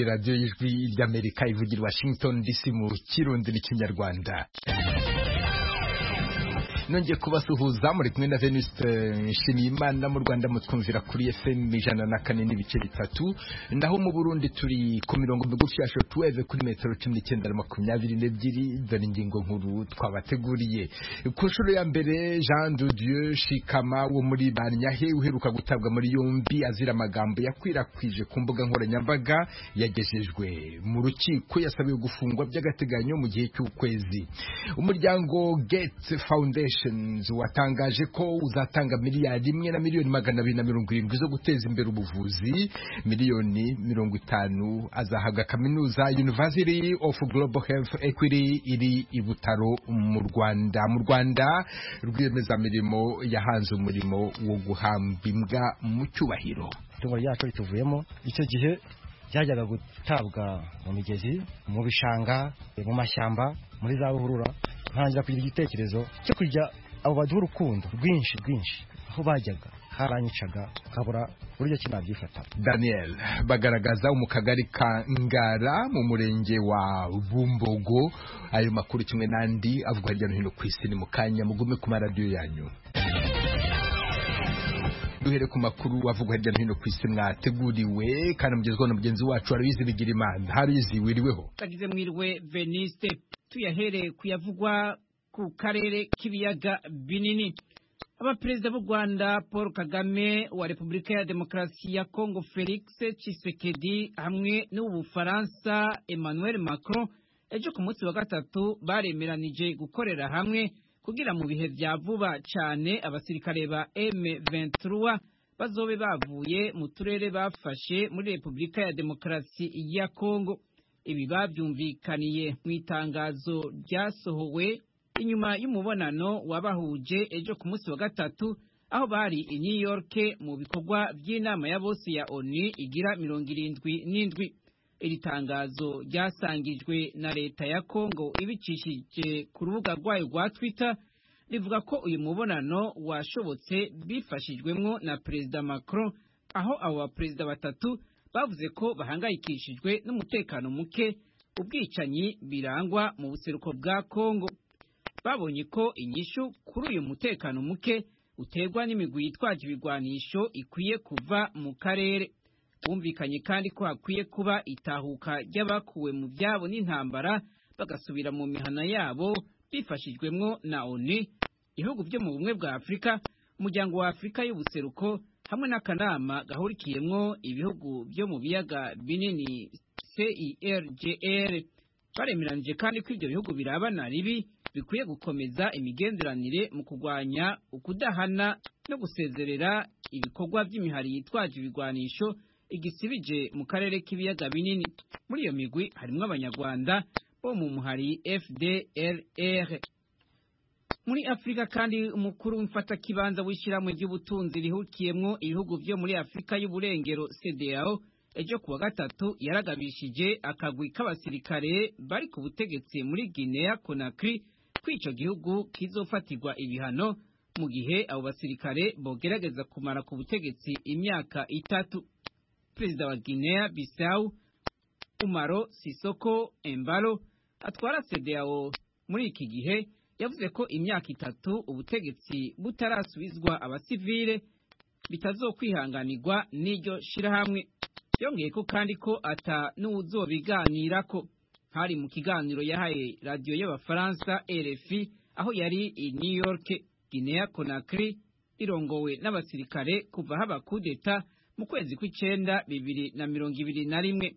radiyo y'ijwi ry'amerika ivugira i washington dc mu kirundi n'ikinyarwanda nongeye kubasuhuza muri kumwe na veniste nshimiyimana mu rwanda mutwumvira kuri fm ijana na kane n'ibice bitatu naho mu burundi turi ku mirongo migufi ya shotuweve kuri metero cumi n'icyenda na makumyabiri n'ebyiri dore ingingo nkuru twabateguriye ku nshuro ya mbere jean dudieu shikama wo muri banyahe uheruka gutabwa muri yombi azira amagambo yakwirakwije ku mbuga nkoranyambaga yagejejwe mu rukiko yasabiwe gufungwa by'agateganyo mu gihe cy'ukwezi umuryango gates foundation watangaje ko uzatanga miliyari imwe na miliyoni magana abiri na mirongo irindwi zo guteza imbere ubuvuzi miliyoni mirongo itanu azahabwa kaminuza University of Global Health Equity iri i Butaro mu Rwanda mu Rwanda rwiyemezamirimo yahanze umurimo wo guhamba imbwa mu cyubahiro itungo ryacu rituvuyemo icyo gihe byajyaga gutabwa mu migezi mu bishanga mu mashyamba muri za ruhurura ntangira kugira igitekerezo cyo kujya abo baduha urukundo rwinshi rwinshi aho bajyaga haranyicaga ukabura uburyo ki nabyifata daniel bagaragaza mu kagari ka ngara mu murenge wa bumbogo ayo makuru kimwe n'andi avugwa hirya no hino ku isi ni mu kanya mugume ku maradiyo yanyu duhere ku makuru avugwa hirya no hino ku isi mwateguriwe kandi mugezweho na mugenzi wacu hariwizi bigira imana hariwizi wiriweho tagize mwiriwe veniste tuyahereye ku yavugwa ku karere k'ibiyaga binini abaperezida b'u rwanda paul kagame wa repubulika ya demokarasi ya congo felix Tshisekedi hamwe n'ubufaransa emmanuel macron ejo ku munsi wa gatatu baremeranije gukorera hamwe kugira mu bihe bya vuba cyane abasirikare ba M23 bazobe bavuye mu turere bafashe muri Repubulika ya Demokarasi ya Kongo ibi babyumvikaniye mu itangazo ryasohowe inyuma y'umubonano wabahuje ejo ku munsi wa gatatu aho bari i New York mu bikorwa by'inama ya bose ya ONU igira mirongo irindwi n'indwi iri tangazo ryasangirijwe na leta ya Kongo ibicishije ku rubuga rwayo rwa Twitter rivuga ko uyu mubonano washobotse bifashijwemo na Perezida Macron aho abo baperezida batatu bavuze ko bahangayikishijwe n'umutekano muke ubwicanyi birangwa mu buseruko bwa Kongo babonye ko inyishu kuri uyu mutekano muke uterwa n'imigwi yitwaje ibigwanisho ikwiye kuva mu karere bumvikanye kandi ko hakwiye kuba itahuka ry'abakuwe mu byabo n'intambara bagasubira mu mihana yabo bifashijwemwo na ONU ibihugu byo mu bumwe bwa Afurika umuryango wa Afurika y'ubuseruko hamwe n'akanama gahurikiyemwo ibihugu byo mu biyaga binini CIRGL baremeranije kandi ko ibyo bihugu birabana ribi bikwiye gukomeza imigenderanire mu kurwanya ukudahana no gusezerera ibikorwa by'imihari yitwaje ibigwanisho igisibije mu karere k'ibiyaga binini muri iyo migwi harimo abanyarwanda bo mu muhari fdrr muri afurika kandi umukuru w'imfatakibanza w'ishyirahamwe ry'ubutunzi rihukiyemwo ibihugu byo muri afurika y'uburengero cdao ejo kuwa gatatu yaragabishije akagwi k'abasirikare bari ku butegetsi muri guinea conakry ko icyo gihugu kizofatirwa ibihano mu gihe abo basirikare bogerageza kumara ku butegetsi imyaka itatu perezida wa Guinea Bissau Umaro Sisoko Embalo atwara CEDEAO muri iki gihe yavuze ko imyaka itatu ubutegetsi butarasubizwa abasivile bitazokwihanganirwa n'iryo shirahamwe yongeye ko kandi ko ata n'uwuzobiganirako hari mu kiganiro yahaye radiyo y'abafaransa RFI aho yari i New York Guinea Conakry irongowe n'abasirikare kuva haba kudeta mu kwezi kw'icyenda bibiri na mirongo ibiri na rimwe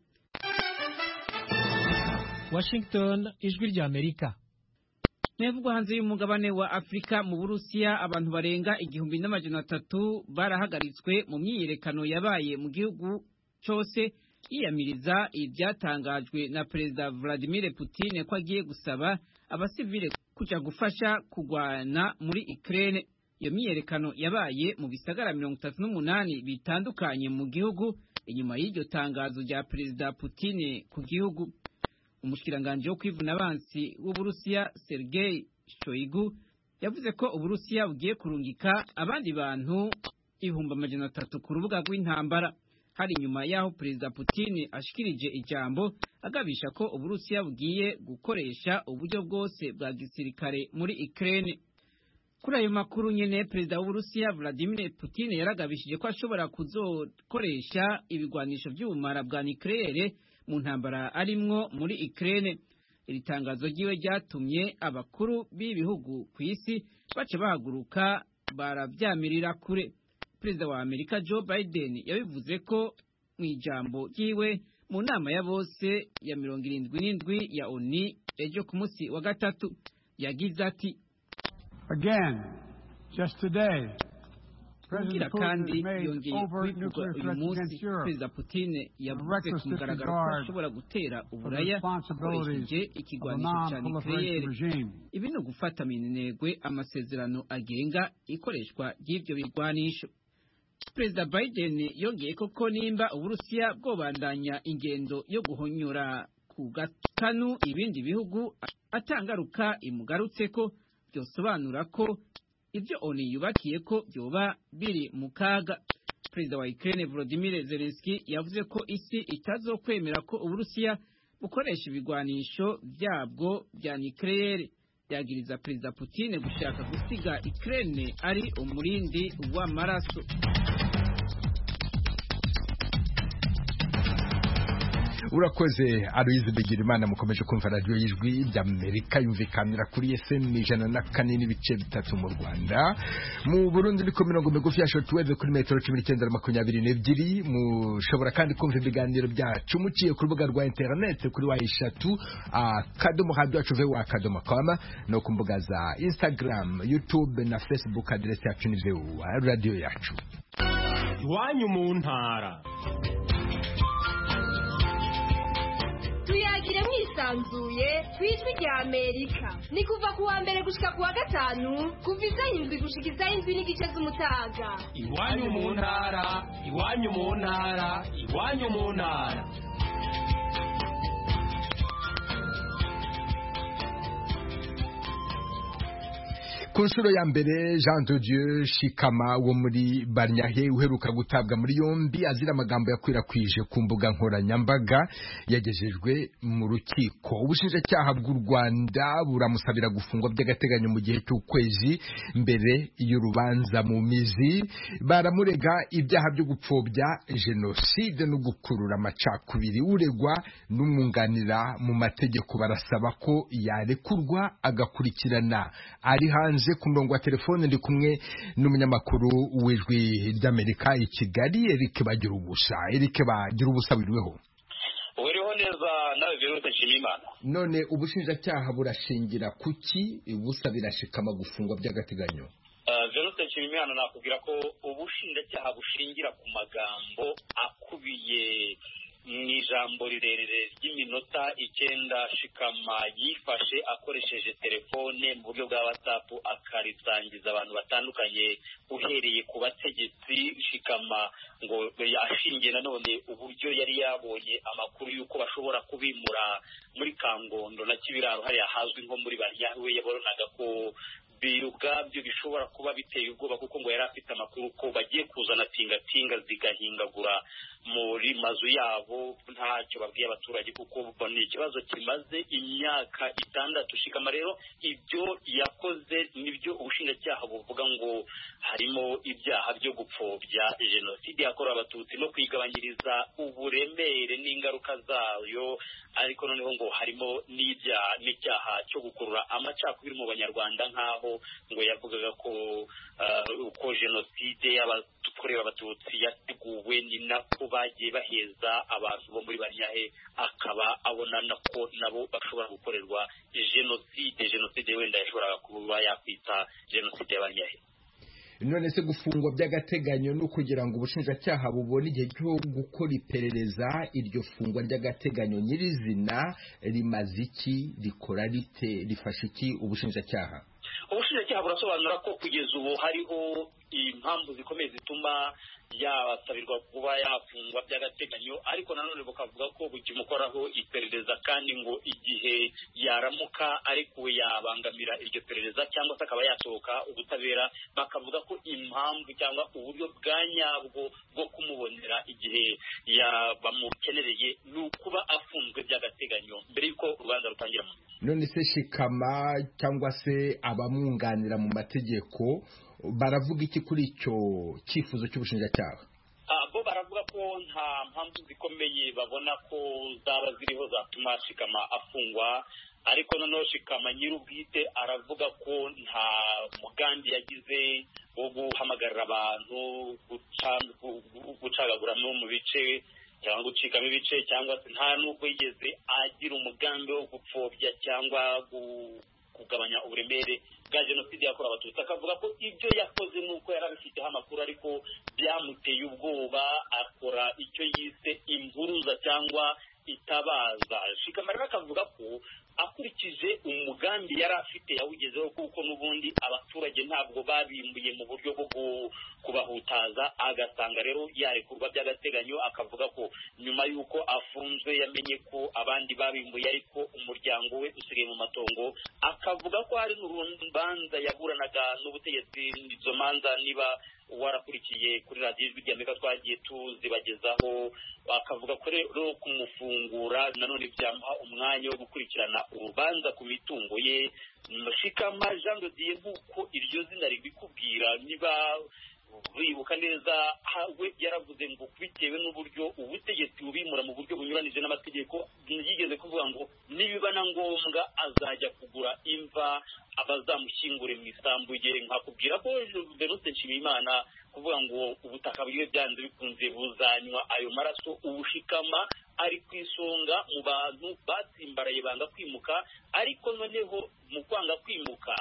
washington ijwi rya amerika nayavugwa hanze y'umugabane wa afurika mu burusiya abantu barenga igihumbi n'amajana atatu barahagaritswe mu myiyerekano yabaye mu gihugu cyose yiyamiriza ibyatangajwe na perezida vladimir putin ko agiye gusaba abasivile kujya gufasha kurwana muri ikirere iyo myiyerekano yabaye mu bisagara mirongo itatu n'umunani bitandukanye mu gihugu inyuma y'iryo tangazo rya perezida Putin ku gihugu umushikiranganji wo kwivuna abansi w'uburusiya Sergei Shoigu yavuze ko uburusiya bugiye kurungika abandi bantu ibihumbi amajana atatu ku rubuga rw'intambara hari nyuma y'aho perezida Putin ashikirije ijambo agabisha ko uburusiya bugiye gukoresha uburyo bwose bwa gisirikare muri Ukraine kuri ayo makuru nyene perezida w'uburusiya vladimir putin yaragabishije ko ashobora kuzokoresha ibigwanisho by'ubumara bwa nikirere mu ntambara arimwo muri ikirere iri tangazo ryiwe ryatumye abakuru b'ibihugu ku isi baca bahaguruka barabyamirira kure perezida wa amerika joe biden yabivuze ko mu ijambo ryiwe mu nama ya bose ya mirongo irindwi n'indwi ya oni ejo ku munsi wa gatatu yagize ati Again, just today, kugira President kandi Putin has made yongeye overt kubivuga nuclear uyu threats munsi against Europe. perezida putin yavuze reckless ku mugaragaro ko disregard ashobora gutera for the uburaya responsibilities akoresheje of a ikigwanisho cya non-proliferation nikirere regime. ibi ni ugufata mu intego amasezerano agenga ikoreshwa ry'ibyo bigwanisho perezida biden yongeye koko nimba uburusiya bwobandanya ingendo yo guhonyora ku gatanu ibindi bihugu atangaruka imugarutse ko byosobanura ko ibyo oni yubakiye ko byoba biri mu kaga perezida wa Ukraine Volodymyr Zelensky yavuze ko isi itazokwemera ko uburusiya bukoresha ibigwanisho byabwo bya nucleaire byagiriza perezida Putin gushaka gusiga Ukraine ari umurindi w'amaraso urakoze aruyizi bigirimana mukomeje kumva radiyo y'ijwi ry'amerika yumvikanira kuri fm ijana na kane n'ibice bitatu mu rwanda mu burundi ni ku mirongo migufi ya shortwave kuri metero cumi n'icyenda na makumyabiri n'ebyiri mushobora kandi kumva ibiganiro byacu muciye ku rubuga rwa interineti kuri wa eshatu akadomo radiyo yacu vuba akadomo koma no ku mbuga za instagram youtube na facebook aderesi yacu ni vuba radiyo yacu iwanyu mu ntara tuyagire mwisanzuye ku ijwi rya amerika ni kuva ku wa mbere gushika ku wa gatanu kuva izayindwi gushika izayindwi n'igice z'umutaga iwanyu mu ntara iwanyu mu ntara iwanyu mu ntara ku nshuro ya mbere jean de dieu shikama wo muri barnyahe uheruka gutabwa muri yombi azira amagambo yakwirakwije ku mbuga nkoranyambaga yagejejwe mu rukiko ubushinjacyaha bw'u rwanda buramusabira gufungwa by'agateganyo mu gihe cy'ukwezi mbere y'urubanza mu mizi baramurega ibyaha byo gupfobya jenoside no gukurura amacakubiri uregwa n'umwunganira mu mategeko barasaba ko yarekurwa agakurikirana ari hanze ku murongo wa telefone ndi kumwe n'umunyamakuru w'ijwi ry'amerika i kigali eric bagira ubusa eric bagira ubusa wiriweho uriho neza nawe virusi nshimiyimana none ubushinjacyaha burashingira kuki ubusa birashikama gufungwa by'agateganyo Eh, virusi nshimiyimana nakubwira ko ubushinjacyaha bushingira ku magambo akubiye mu ijambo rirerire ry'iminota icyenda shikama yifashe akoresheje telefone mu buryo bwa watsapu akarisangiza abantu batandukanye uhereye ku bategetsi shikama ngo yashingiye nanone uburyo yari yabonye amakuru y'uko bashobora kubimura muri kangondo na kibiraro hariya hazwi nko muri banyawe yabonaga ko bi- ubwabyo bishobora kuba biteye ubwoba kuko ngo yari afite amakuru ko bagiye kuzana tingatinga zigahingagura muri mazu yabo ntacyo babwiye abaturage kuko ubwo ni ikibazo kimaze imyaka itandatu shikama rero ibyo yakoze nibyo ubushinjacyaha buvuga ngo harimo ibyaha byo gupfobya jenoside yakorewe abatutsi no kwigabanyiriza uburemere n'ingaruka zayo ariko noneho ngo harimo n'ibyaha n'icyaha cyo gukurura amacakubiri mu banyarwanda nk'aho ngo yavugaga ko eh, uko jenoside y'abakorewe abatutsi yateguwe ni nako bagiye baheza abantu bo muri banyahe akaba abona nako nabo bashobora gukorerwa jenoside jenoside wenda yashoboraga kuba yakwita jenoside y'abanyahe none se gufungwa by'agateganyo ni ukugira ngo ubushinjacyaha bubone igihe cyo gukora iperereza iryo fungwa ry'agateganyo nyirizina rimaze iki rikora rite rifasha iki ubushinjacyaha ubushinjacyaha burasobanura ko kugeza ubu hariho impamvu zikomeye zituma yabasabirwa kuba yafungwa by'agateganyo ariko nanone bukavuga ko bukimukoraho iperereza kandi ngo igihe yaramuka ariko yabangamira iryo perereza cyangwa se akaba yasohoka ubutabera bakavuga ko impamvu cyangwa uburyo bwa nyabwo bwo kumubonera igihe ya- bamukenereye ni ukuba afunzwe by'agateganyo mbere y'uko urubanza rutangira mu none se shikama cyangwa se abamwunganira mu mategeko baravuga iki kuri icyo cyifuzo cy'ubushinjacyaha Ah, bo baravuga ko nta mpamvu zikomeye babona ko zaba ziriho zatuma shikama afungwa ariko noneho shikama nyir'ubwite aravuga ko nta mugambi yagize wo guhamagarira abantu guca- gu- gu- gucagagura no mu bice cyangwa gucikamo ibice cyangwa se nta n'ubwo yigeze agira umugambi wo gupfobya cyangwa gu- kugabanya uburemere bwa jenoside yakorewe abatutsi akavuga ko ibyo yakoze n'uko yari abifiteho amakuru ariko byamuteye ubwoba akora icyo yise imburuza cyangwa itabaza shikama rero akavuga ko akurikije umugambi yari afite yawugezeho kuko n'ubundi abaturage ntabwo babimbuye mu buryo bwo ku- kubahutaza agasanga rero yarekurwa by'agateganyo akavuga ko nyuma y'uko afunzwe yamenye ko abandi babimbuye ariko umuryango we usigaye mu matongo akavuga ko hari n'urubanza yaburanaga n'ubutegetsi izo manza niba warakurikiye kuri radiyo ijwi rya amerika twagiye tuzibagezaho bakavuga ko rero kumufungura nanone byamuha umwanya wo gukurikirana urubanza ku mitungo ye shikama jean de dieu nk'uko iryo zina ribikubwira niba bibuka neza ha- we yaravuze ngo bitewe n'uburyo ubutegetsi bubimura mu buryo bunyuranije n'amategeko yigeze kuvuga ngo nibiba na ngombwa azajya kugura imva abazamushyingure mu isambu ye nkakubwira ko Venuste Nshimiyimana kuvuga ngo ubutaka bwiwe byanze bikunze buzanywa ayo maraso ubushikama ari ku isonga mu bantu batsimbaraye banga kwimuka ariko noneho mu kwanga kwimuka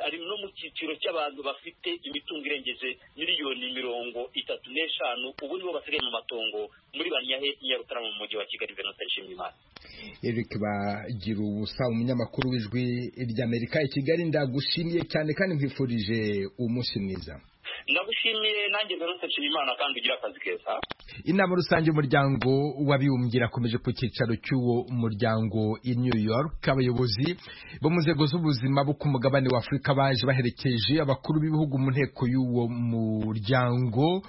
ari no mu cyiciro cy'abantu bafite imitungo irengeje miliyoni mirongo itatu n'eshanu ubu nibo basigaye mu matongo muri banyahe nyarutarama mu mujyi wa kigali venuste nshimiyimana eric bagira ubusa umunyamakuru w'ijwi ry'amerika i kigali ndagushimiye cyane kandi nkwifurije umunsi mwiza ndagushimiye nanjye venuste nshimiyimana kandi ugira akazi keza inama rusange y'umuryango w'abibumbye irakomeje ku cyicaro cy'uwo muryango i new york abayobozi bo mu nzego z'ubuzima bo ku mugabane wa afurika baje baherekeje abakuru b'ibihugu mu nteko y'uwo muryango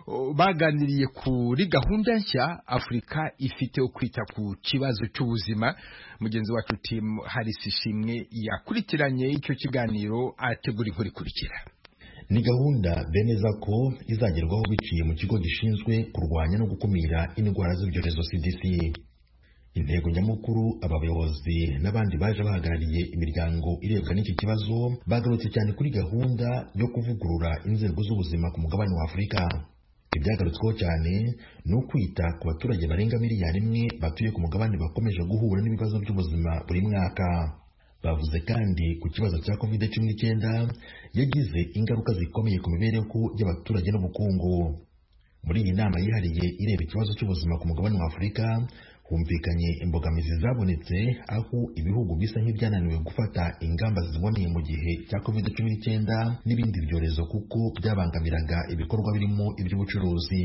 o, baganiriye kuri gahunda nshya afurika ifite yo kwita ku kibazo cy'ubuzima mugenzi wacu tim harris ishimwe yakurikiranye icyo kiganiro ategura inkuru ikurikira ni gahunda bemeza ko izagerwaho biciye mu kigo gishinzwe kurwanya no gukumira indwara z'ibyorezo CDC intego nyamukuru aba bayobozi n'abandi baje bahagarariye imiryango irebwa n'iki kibazo bagarutse cyane kuri gahunda yo kuvugurura inzego z'ubuzima ku mugabane wa afurika ibyagarutsweho cyane ni ukwita ku baturage barenga miliyari imwe batuye ku mugabane bakomeje guhura n'ibibazo by'ubuzima buri mwaka bavuze kandi ku kibazo cya covid cumi n'icyenda yagize ingaruka zikomeye ku mibereho y'abaturage n'ubukungu muri iyi nama yihariye ireba ikibazo cy'ubuzima ku mugabane wa afurika humvikanye imbogamizi zabonetse aho ibihugu bisa nk'ibyananiwe gufata ingamba ziboneye mu gihe cya covid cumi n'icyenda n'ibindi byorezo kuko byabangamiraga ibikorwa birimo iby'ubucuruzi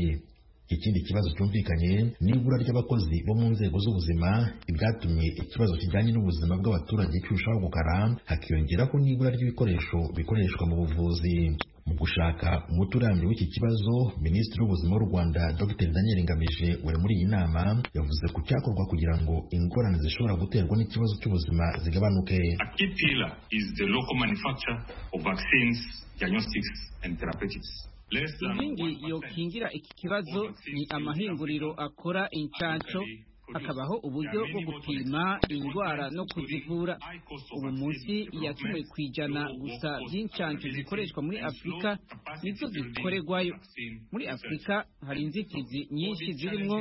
ikindi kibazo cyumvikanye ni ibura ry'abakozi bo mu nzego z'ubuzima ibyatumye ikibazo kijyanye n'ubuzima bw'abaturage kirushaho gukara hakiyongeraho n'ibura ry'ibikoresho bikoreshwa mu buvuzi mu gushaka umuti urambye w'iki kibazo minisitiri w'ubuzima w'u rwanda dr daniel ngamije wari muri iyi nama yavuze ku cyakorwa kugira ngo ingorane zishobora guterwa n'ikibazo cy'ubuzima zigabanuke A key pillar is the local manufacture of vaccines, diagnostics, and therapeutics. Less than inkingi 1% yokingira iki kibazo ni amahinguriro akora inshansho hakabaho uburyo bwo gupima indwara no kuzivura ubu munsi ya cumi ku ijana gusa by'inshansho zikoreshwa muri afurika nizo zikoregwayo muri afurika hari inzitizi nyinshi zirimo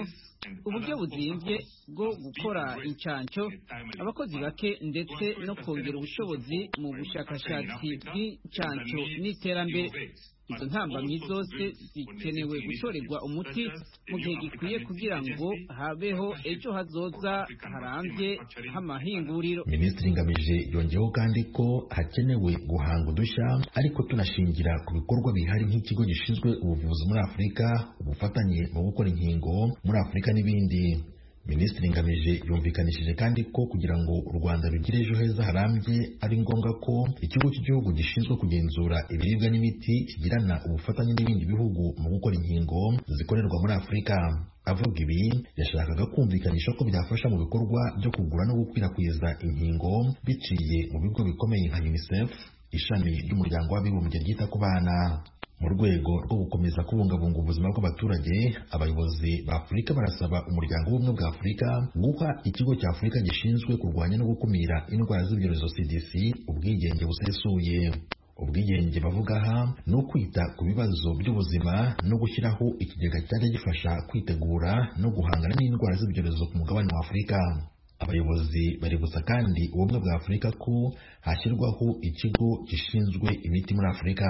uburyo buzimbye bwo gukora inshansho abakozi bake ndetse no kongera ubushobozi mu bushakashatsi bw'inshansho n'iterambere izo ntambamyi zose zikenewe gutorerwa umuti mu gihe gikwiye kugira ngo habeho ejo hazoza harambye h'amahinguriro minisitiri ngamije yongeyeho kandi ko hakenewe guhanga udushya ariko tunashingira ku bikorwa bihari nk'ikigo gishinzwe ubuvuzi muri afurika ubufatanye mu gukora inkingo muri afurika n'ibindi minisitiri ngamije yumvikanishije kandi ko kugira ngo u rwanda rugire ejo heza harambye ari ngombwa ko ikigo cy'igihugu gishinzwe kugenzura ibiribwa n'imiti kigirana ubufatanye n'ibindi bihugu mu gukora inkingo zikorerwa muri afurika avuga ibi yashakaga kumvikanisha ko byafasha mu bikorwa byo kugura no gukwirakwiza inkingo biciye mu bigo bikomeye nka unicef ishami ry'umuryango w'abibumbye ryita ku bana mu rwego rwo gukomeza kubungabunga ubuzima bw'abaturage abayobozi ba afurika barasaba umuryango w'ubumwe bwa afurika guha ikigo cya afurika gishinzwe kurwanya no gukumira indwara z'ibyorezo cdc ubwigenge busesuye ubwigenge bavuga aha ni ukwita ku bibazo by'ubuzima no gushyiraho ikigega cyajya gifasha kwitegura no guhangana n'indwara z'ibyorezo ku mugabane wa afurika abayobozi bari gusa kandi ubumwe bwa afurika ko hashyirwaho ikigo gishinzwe imiti muri afurika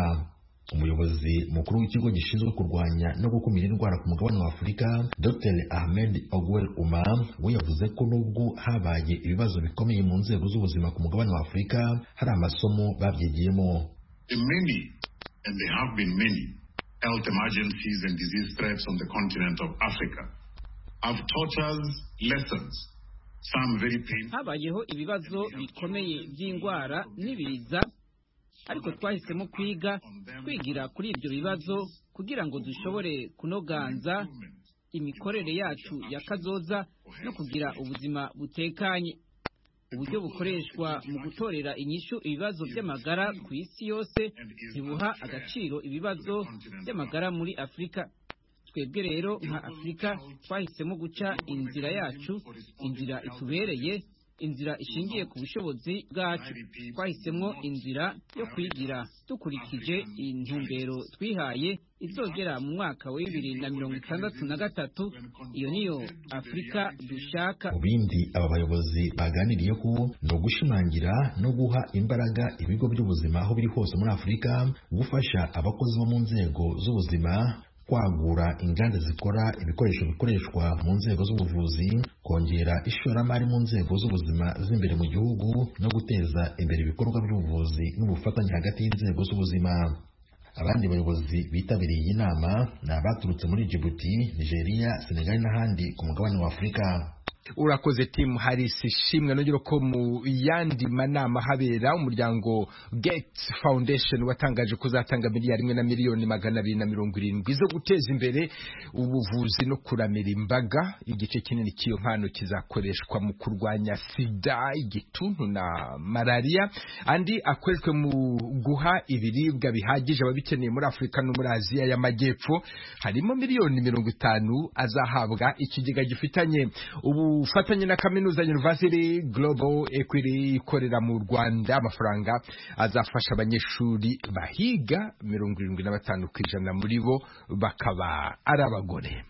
umuyobozi mukuru w'ikigo gishinzwe kurwanya no gukumira indwara ku mugabane wa afurika dr ahmed ogwel uma we yavuze ko nubwo habaye ibibazo bikomeye mu nzego z'ubuzima ku mugabane wa afurika hari amasomo babyigiyemo Many, and there have been many, health emergencies and disease threats on the continent of Africa have taught us lessons, some very painful. habayeho ibibazo bikomeye by'indwara n'ibiza ariko twahisemo kwiga twigira kuri ibyo bibazo kugira ngo dushobore kunoganza imikorere yacu ya kazoza no kugira ubuzima butekanye uburyo bukoreshwa mu gutorera inyishu ibibazo by'amagara ku isi yose ntibuha agaciro ibibazo by'amagara muri afurika twebwe rero nka afurika twahisemo guca inzira yacu inzira itubereye inzira ishingiye ku bushobozi bwacu twahisemo inzira yo kwigira dukurikije intumbero twihaye izogera mu mwaka wa bibiri na mirongo itandatu na gatatu iyo niyo afurika dushaka mu bindi aba bayobozi baganiriyeho ni ugushimangira no guha imbaraga ibigo by'ubuzima aho biri hose muri afurika gufasha abakozi bo mu nzego z'ubuzima kwagura inganda zikora ibikoresho bikoreshwa mu nzego z'ubuvuzi kongera ishoramari mu nzego z'ubuzima z'imbere mu gihugu no guteza imbere ibikorwa by'ubuvuzi n'ubufatanye hagati y'inzego z'ubuzima abandi bayobozi bitabiriye iyi nama ni abaturutse muri Djibouti, Nigeria, Senegal n'ahandi ku mugabane wa Afurika urakoze timu harisi ishimwe nongera ko mu yandi manama habera umuryango Gates Foundation watangaje kuzatanga miliyari imwe na miliyoni magana abiri na mirongo irindwi zo guteza imbere ubuvuzi no kuramira imbaga igice kinini cy'iyo mpano kizakoreshwa mu kurwanya sida igituntu na malaria andi akoreshwe mu guha ibiribwa bihagije ababikeneye muri Afurika no muri Aziya y'Amajyepfo harimo miliyoni mirongo itanu azahabwa ikigega gifitanye ubu ubufatanye na kaminuza University Global Equity ikorera mu Rwanda amafaranga azafasha abanyeshuri bahiga mirongo irindwi na batanu ku ijana muri bo bakaba ari abagore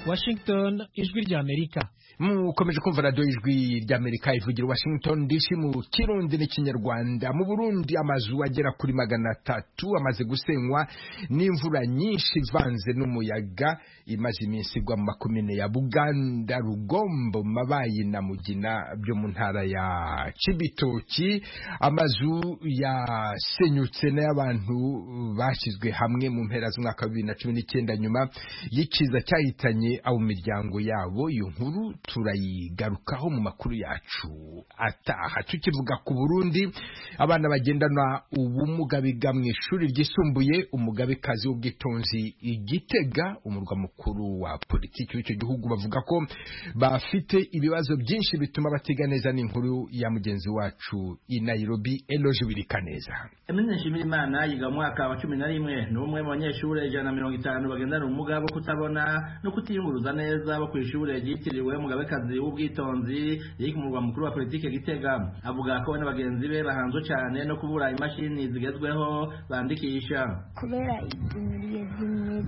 Washington ijwi ry'Amerika mukomeje kumva radiyo ijwi ry'amerika ivugira washington dc mu kirundi n'ikinyarwanda mu burundi amazu agera kuri magana atatu amaze gusenywa n'imvura nyinshi ivanze n'umuyaga imaze iminsi igwa mu makomine ya buganda rugombo mabayi na mugina byo mu ntara ya cibitoki amazu yasenyutse n'ay'abantu bashyizwe hamwe mu mpera z'umwaka wa bibiri na cumi n'icyenda nyuma y'ikiza cyahitanye abo miryango yabo iyo nkuru turayigarukaho mu makuru yacu ataha tukivuga ku Burundi abana bagendana ubumuga biga mu ishuri ryisumbuye umugabekazi w'ubwitonzi igitega umurwa mukuru wa politiki w'icyo gihugu bavuga ko bafite ibibazo byinshi bituma batiga neza n'inkuru ya mugenzi wacu i Nairobi Eloge Wirikaneza Emine Nshimira Imana yiga mu mwaka wa cumi na rimwe ni umwe mu banyeshuri ijana na mirongo itanu bagendana ubumuga bwo kutabona no kutiyunguruza neza bo ku ishuri ryitiriwe mu umugabekazi w'ubwitonzi yari mu murwa mukuru wa politiki gitega avuga ko we n'abagenzi be bahanzwe cyane no kubura imashini zigezweho bandikisha kubera igihe zimwe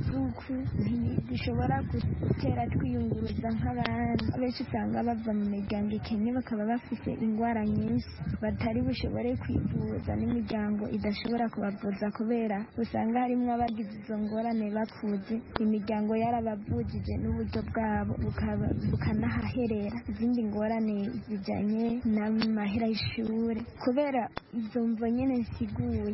dushobora gutera twiyunguruza nk'abandi abenshi usanga bava mu miryango ikennye bakaba bafite indwara nyinshi batari bushobore kwivuza n'imiryango idashobora kubavuza kubera usanga harimo abagize izo ngorane bakuze imiryango yarabavugije n'uburyo bwabo bukaba- bukanahaherera izindi ngorane zijyanye n'amahera y'ishuri kubera izo mvo nyine nsiguye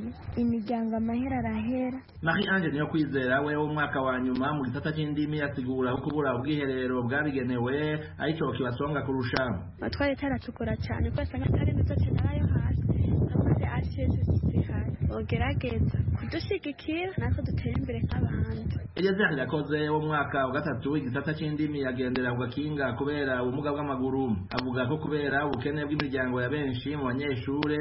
imiryango amahera arahera Marie Ange niyo kwizera we w'umwaka wa nyuma mu gisata cy'indimi asigura ko kubura ubwiherero bwabigenewe aricyo kibasonga kurusha twari taratukura cyane rwose nk'atari nutotsi nayo hasi amaze asesesi hasi ugerageza kudushyigikira natwe dutere imbere nk'abandi Eliezer Irakoze wo mu mwaka wa gatatu igisata cy'indimi yagendera ku gakinga kubera ubumuga bw'amaguru avuga ko kubera ubukene bw'imiryango ya benshi mu banyeshure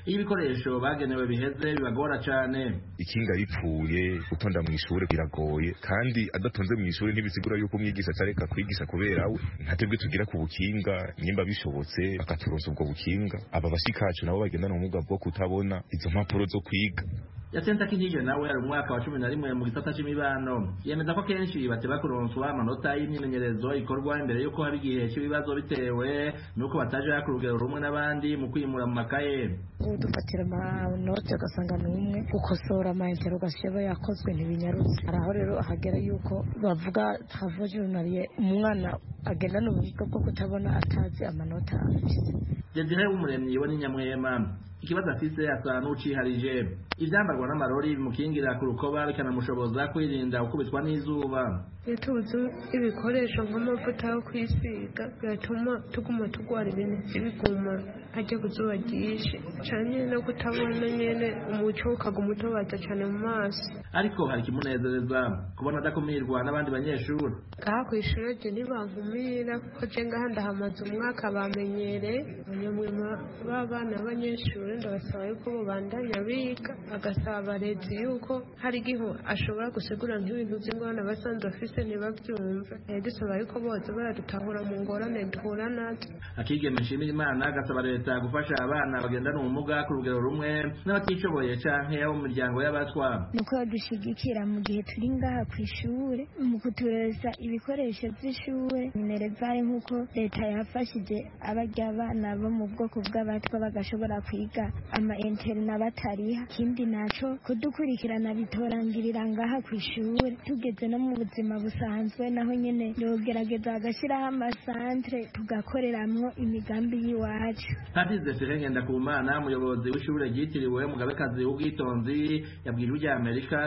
iyo ibikoresho bagenewe biheze bibagora cyane ikinga ripfuye gutonda mu ishuri biragoye kandi adatonze mu ishuri ntibisigura yuko umwigisha atareka kwigisha kubera we nta twebwe tugira ku bukinga nimba bishobotse bakaturonsa ubwo bukinga aba bashikacu nabo bagendana ubumuga bwo kutabona izo mpapuro zo kwiga Yatenta Kinije nawe ari umwaka wa cumi na rimwe mu gisata cy'imibano yemeza ko kenshi bateba kuronswa amanota y'imyimenyerezo ikorwa imbere y'uko haba igihe cy'ibibazo bitewe n'uko bataja ku rugero rumwe n'abandi mu kwimura mu makaye udufatira amanoti ugasanga ni umwe gukosora amayentero ugashyira yakozwe ntibinyarutse hari aho rero hagera yuko bavuga hava jurunariye umwana agendana ubumuga bwo kutabona atazi amanota afite Desire w'umuremyi we ni nyamwema ikibazo afise asa n'uciharije ivyambarwa n'amarori bimukingira ku rukoba bikanamushoboza kwirinda gukubitwa n'izuba iyo tubuze ibikoresho nk'amavuta yo kwisiga biratuma tuguma turwara ibintu by'ibiguma hajya ku zuba ryinshi cyane no kutabona nyine umuco ukaguma utobaza cyane mu maso ariko hari ikimunezereza kubona adakumirwa n'abandi banyeshuri ngaha ku ishuri ryo ntibankumira kuko je ngaha ndahamaze umwaka bamenyereye abanyamwema b'abana b'abanyeshuri ndabasaba yuko bobandanya biga agasaba abarezi yuko hari igihe ashobora gusigura nk'ibintu by'ingorane basanzwe bafise ntibabyumve Eh, dusaba yuko boza baradutahura mu ngorane duhura nazo akigeme nshimira imana agasaba leta gufasha abana bagendana ubumuga ku rugero rumwe n'abatishoboye canke abo mu miryango y'abatwa ni uko badushyigikira mu gihe turi ngaha ku ishuri mu kutureza ibikoresho by'ishuri minerevare nk'uko leta yafashije abarya abana bo mu bwoko bw'abatwa bagashobora kwiga ama interina batariha ikindi naco kudukurikirana bitorangirira ngaha ku ishuri tugeze no mu buzima busanzwe naho nyene yogerageza agashyiraho amasantere tugakoreramwo imigambi y'iwacu Padiri Desire Ngendakumana umuyobozi w'ishure ryitiriwe umugabekazi w'ubwitonzi yabwirijwe irya Amerika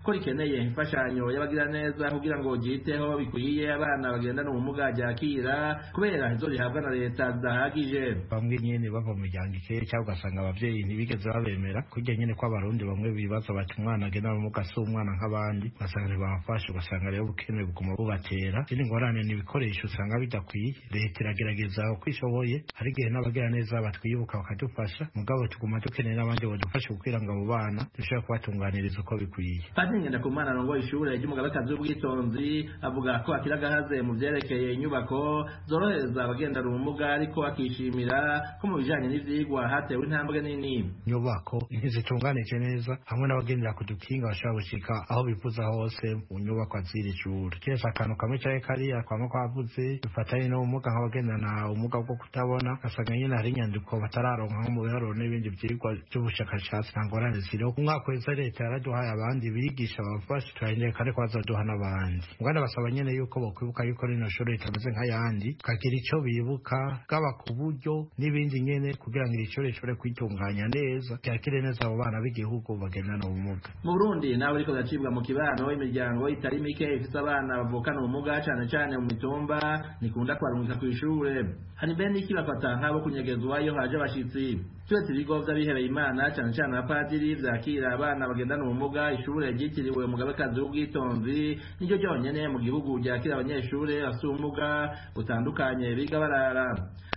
ko rikeneye imfashanyo y'abagiraneza kugira ngo ryiteho bikwiye abana bagendana ubumuga ryakira kubera izo rihabwa na leta zidahagije bamwe nyine bava mu miryango ikeye cyangwa ugasanga ababyeyi ntibigeze babemera kurya nyine ko abarundi bamwe bibaza bati umwana agenda mu muga si umwana nk'abandi ugasanga ntibamufashe ugasanga rero ubukene buguma bubatera izindi ngorane ni ibikoresho usanga bidakwiye leta iragerageza uko ishoboye hari igihe n'abagira neza batwibuka bakadufasha mugabo tuguma dukeneye n'abandi badufashe kugira ngo abo bana dushobore kubatunganiriza uko bikwiye Padiri Ngendakumana arongoye ishure ry'umugabekazi w'ubwitonzi avuga ko akira agahaze mu vyerekeye inyubako zorohereza abagendana ubumuga ariko akishimira ko mu bijanye n'ivyigwa hatewe intambwe nini nyubako ntizitunganije neza hamwe n'abagendera ku dukinga bashobora gushika aho bifuza hose mu nyubako z'iri shuri keretse akantu kamwe cyangwa kariya kwama kwavuze bifatanye n'ubumuga nk'abagendana ubumuga bwo kutabona ugasanga nyine hari inyandiko batararonka nko mu biharuro n'ibindi byigwa by'ubushakashatsi nta ngorane ziriho umwaka wese leta yaraduhaye abandi bigisha babafasha turahindura kandi ko bazaduha n'abandi mwana basaba nyine yuko bakwibuka yuko rino shuri ritameze nk'ayandi kagira icyo bibuka bwaba ku buryo n'ibindi nyine kugira ngo iri shuri rishobore kwitunganya neza ryakire neza abo bana b'igihugu bagendana ubumuga mu burundi nawe uriko uracibwa mu kibano imiryango itari mike ifite abana bavukana ubumuga cane cane mu mitumba ntikunda kubarungika kw'ishure hari mbere n'iki bafata nk'abo kunyegezwa iyo haje abashitsi turetse ibigo vy'abihebeye imana cane cane abapadiri vyakira abana bagendana ubumuga ishure ryitiriwe umugabekazi w'ubwitonzi niryo ryonyene mu gihugu ryakira abanyeshure bafite ubumuga butandukanye biga barara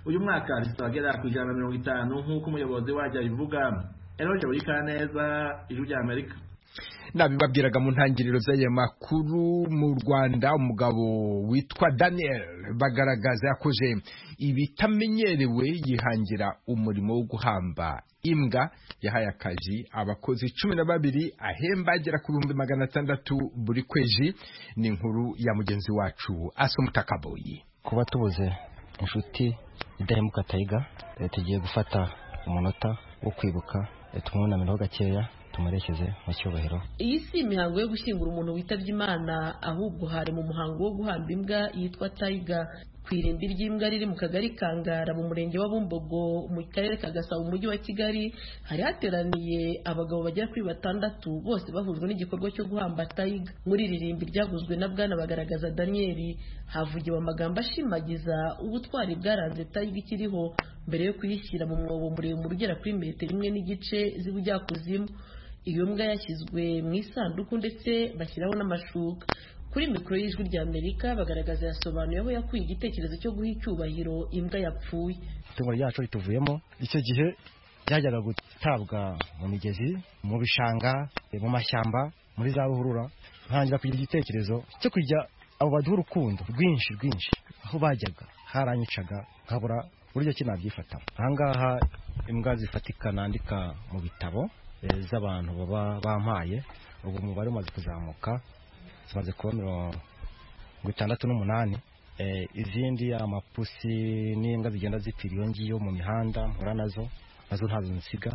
uyu mwaka rifite abagera ku ijana na mirongo itanu nk'uko umuyobozi waryo abivuga Eloge Burikaneza, Ijwi ry'Amerika nabibabwiraga mu ntangiriro z'aya makuru mu rwanda umugabo witwa daniel bagaragaza yakoze ibitamenyerewe yihangira umurimo wo guhamba imbwa yahaye akazi abakozi cumi na babiri ahemba agera ku bihumbi magana atandatu buri kwezi ni inkuru ya mugenzi wacu asomutakaboyi kuba tubuze inshuti idahemuka tayiga eh, tugiye gufata umunota wo kwibuka eh, tumwunamireho gakeya tumurekeze mu cyubahiro iyi si imihango yo gushyingura umuntu witabye imana ahubwo hari mu muhango wo guhamba imbwa yitwa tayiga ku irimbi ry'imbwa riri mu kagari kangara mu murenge wa bumbogo mu karere ka gasabo mu mujyi wa kigali hari hateraniye abagabo bagera kuri batandatu bose bahujwe n'igikorwa cyo guhamba tayiga muri iri rimbi ryaguzwe na bwana bagaragaza daniyeli havugiwe amagambo ashimagiza ubutwari bwaranze tayiga ikiriho mbere yo kuyishyira mu mwobo muremure ugera kuri metero imwe n'igice z'ubujyakuzimu iyo mbwa yashyizwe mu isanduku ndetse bashyiraho n'amashuka kuri mikoro y'ijwi rya amerika bagaragaza yasobanuye aho yakuye igitekerezo cyo guha icyubahiro imbwa yapfuye itungo ryacu rituvuyemo icyo gihe byajyaga gutabwa mu migezi mu bishanga eh, mu mashyamba muri za ruhurura ntangira kugira igitekerezo cyo kujya abo baduha urukundo rwinshi rwinshi aho bajyaga haranyicaga nkabura uburyo ki nabyifatamo ahangaha imbwa zifatika nandika mu bitabo eh, z'abantu baba bampaye ubu umubare umaze kuzamuka zimaze kuba mirongo itandatu n'umunani Eh, izindi amapusi n'imbwa zigenda zipfira iyo ngiyo mu mihanda mpura nazo nazo ntazo nsiga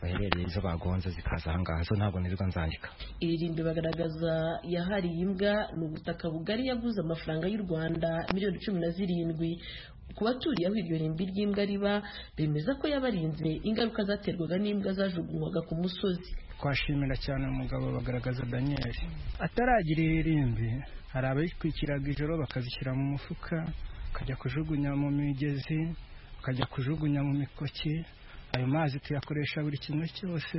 baherereye izo bagonze zikaza ahangaha zo ntabwo nirirwa nzandika iririmbi bagaragaza yahariye imbwa ni ubutaka bugari yaguze amafaranga y'u rwanda miliyoni cumi na zirindwi ku baturiye aho iryo rimbi ry'imbwa riba bemeza ko yabarinze ingaruka zaterwaga n'imbwa zajugunywaga ku musozi twashimira cyane umugabo bagaragaza daniel ataragira irimbi hari abayitwikiraga ijoro bakazishyira mu mufuka bakajya kujugunya mu migezi bakajya kujugunya mu mikoki ayo mazi tuyakoresha buri kimwe cyose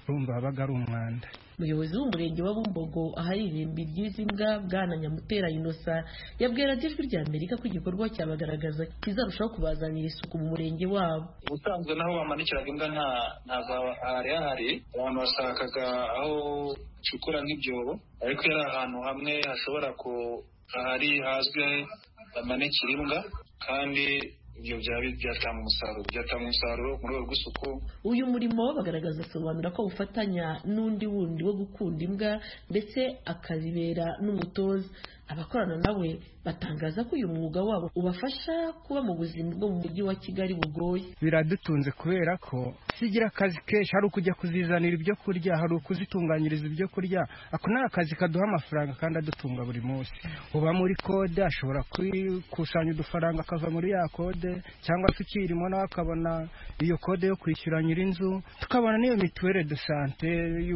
urumva wabaga ari umwanda umuyobozi w'umurenge wa bumbogo ahari irimbi ry'izi mbwa bwana nyamutera inosa yabwiye radiyo ijwi rya amerika ko igikorwa cyabagaragaza kizarushaho kubazanira isuku mu murenge wabo ubusanzwe n'aho bamanikiraga imbwa nta nta za hari hahari abantu bashakaga aho ucukura nk'ibyobo ariko yari ahantu hamwe hashobora ku ahari hazwi bamanikira imbwa kandi ibyo byaba byatanga umusaruro byatanga umusaruro mu rwego rw'isuku uyu murimo bagaragaza asobanura ko ufatanya n'undi wundi wo gukunda imbwa ndetse akazibera n'umutoza abakorana nawe batangaza ko uyu mwuga wabo ubafasha kuba mu buzima bwo mu mujyi wa kigali bugoye biradutunze kubera ko sigira akazi kenshi hari ukujya kuzizanira ibyo kurya hari ukuzitunganyiriza ibyo kurya ako ni akazi kaduha amafaranga kandi adutunga buri munsi uba muri kode ashobora kwikusanya udufaranga akava muri ya kode cyangwa se ukirimo nawe akabona iyo kode yo kwishyura nyir'inzu tukabona n'iyo mituwere de sante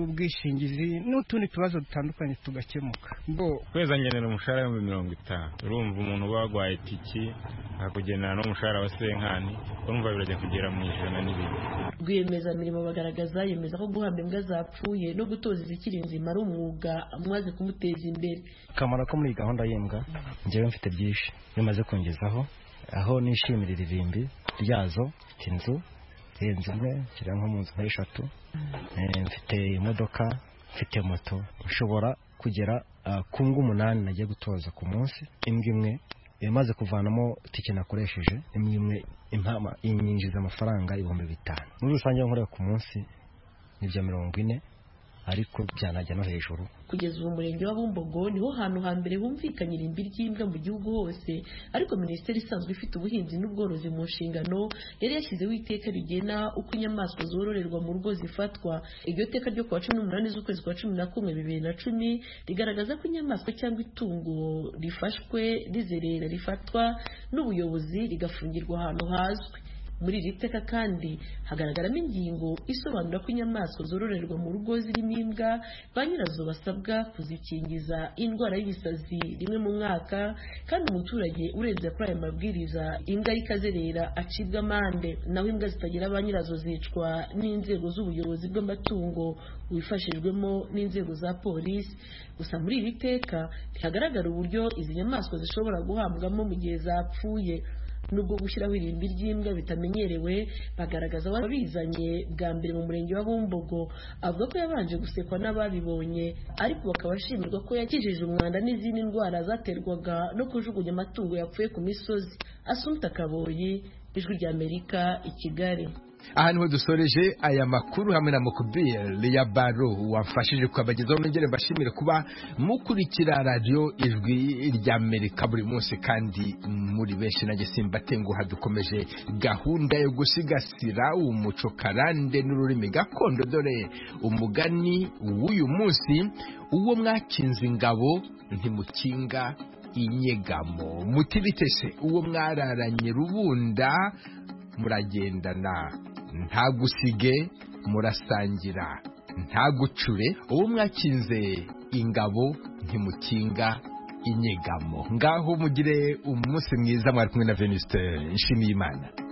y'ubwishingizi n'utundi tubazo dutandukanye tugakemuka bo kwezi angenera umushahara ibihumbi mirongo itanu urumva umuntu uba wagwaye itiki akakugenera n'umushahara wa senkani urumva birajya kugera mu ijana n'ibindi rwiyemezamirimo bagaragaza yemeza ko guhamba imbwa zapfuye no gutoza izikiri nzima ari umwuga umaze kumuteza imbere akamaro ko muri iyi gahunda y'imbwa njyewe mfite byinshi bimaze kungezaho aho nishimira iririmbi ryazo mfite inzu irenze imwe nshyira nko mu nzu nk'eshatu Eh, mfite imodoka mfite moto nshobora kugera ah, ku ngo umunani nagiye gutoza ku munsi imbwa imwe imaze kuvanamo tike nakoresheje imwe imwe impama inyinjiza amafaranga ibihumbi bitanu muri rusange iyo nkorera ku munsi ni ibya mirongo ine ariko byanajya no hejuru kugeza ubu murenge wa bumbogo niho hantu hambere humvikanye irimbi ry'imbwa mu gihugu hose ariko minisiteri isanzwe ifite ubuhinzi n'ubworozi mu nshingano yari yashyizeho iteka rigena uko inyamaswa zororerwa mu rugo zifatwa iryo teka ryo kuwa cumi n'umunani z'ukwezi kwa cumi na kumwe bibiri na cumi rigaragaza ko inyamaswa cyangwa itungo rifashwe rizerera rifatwa n'ubuyobozi rigafungirwa ahantu hazwi muri iri teka kandi hagaragaramo ingingo isobanura ko inyamaswa zororerwa mu rugo zirimo imbwa ba nyirazo basabwa kuzikingiza indwara y'ibisazi rimwe mu mwaka kandi umuturage urenze kuri aya mabwiriza imbwa ye ikazerera acibwa amande naho imbwa zitagira ba nyirazo zicwa n'inzego z'ubuyobozi bw'amatungo wifashijwemo n'inzego za polisi gusa muri iri teka ntihagaragara uburyo izi nyamaswa zishobora guhambwamo mu gihe zapfuye nubwo gushyiraho irimbi ry'imbwa bitamenyerewe bagaragaza ababizanye bwa mbere mu murenge wa bumbogo avuga ko yabanje gusekwa n'ababibonye ariko bakaba ashimirwa ko yakijije umwanda n'izindi ndwara zaterwaga no kujugunya amatungo yapfuye ku misozi asumta kaboyi ijwi ry'amerika i kigali aha niho dusoreje aya makuru hamwe na mukubiyeri ya baro wamfashije kukabagezaho nongere mbashimire kuba mukurikira radiyo ijwi ry'amerika buri munsi kandi muri benshi nanjye simbatenguha dukomeje gahunda yo gusigasira umuco karande n'ururimi gakondo dore umugani w'uyu munsi uwo mwakinze ingabo ntimukinga inyegamo mutibitese uwo mwararanye rubunda muragendana nta gusige murasangira nta gucure uwo mwakinze ingabo ntimukinga inyegamo ngaho mugire umunsi mwiza mwari kumwe na veniste nshimiyimana